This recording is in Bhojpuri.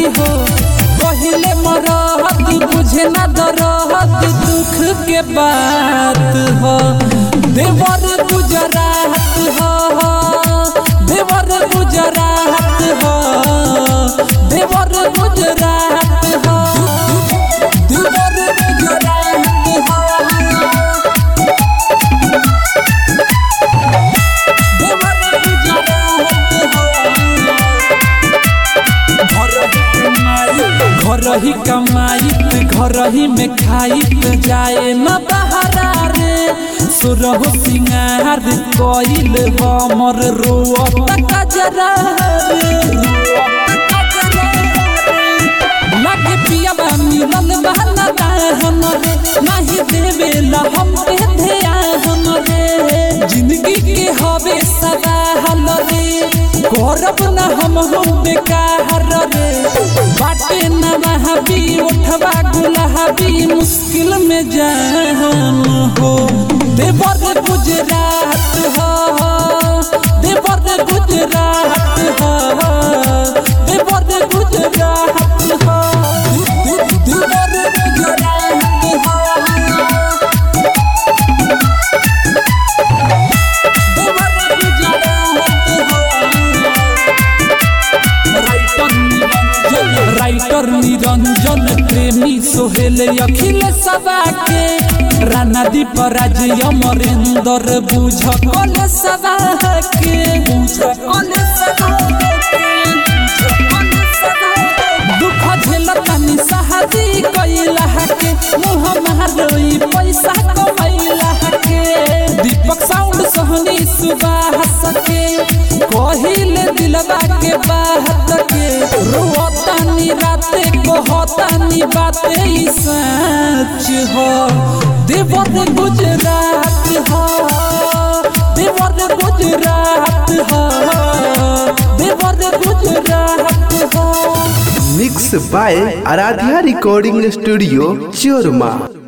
हो पहिले मरहत बुझे न दरहत दुख के बात हो देवर गुजरात हो देवर गुजरात हो देवर गुजरात हो देवर गुजरात हो घर ही कमाइत घर ही में खाइत जाए न बहरा रे सुरह सिंगार कइल हमर रोअत कजरा रे लगे पियाबा मिलल बहना दाहन रे नाही देवेला हम पे ध्यान रे जिंदगी के हवे सदा हल रे करब न हम हम बेकार रे बाटे न महबी उठवा गुलाबी मुश्किल में जान हो देवर गुजरात हो देवर गुजरात हो देवर गुजरात हो देवर गुजरात हो राइटर निरंजन प्रेमी सोहेल अखिल सभा के राना दीप राज अमरेंद्र बुझ कल सभा के बुझ कल सभा दुख झेलतानी सहादी कैला के मुँह मारोई पैसा कमैला के दीपक साउंड सहनी सुबाह सके कहिले दिलवा के बात के रोतानी राते कहतानी बाते ई सच हो देवर गुजरात हो देवर गुजरात हो देवर गुजरात हो mix by Aaradhya recording studio चोरमा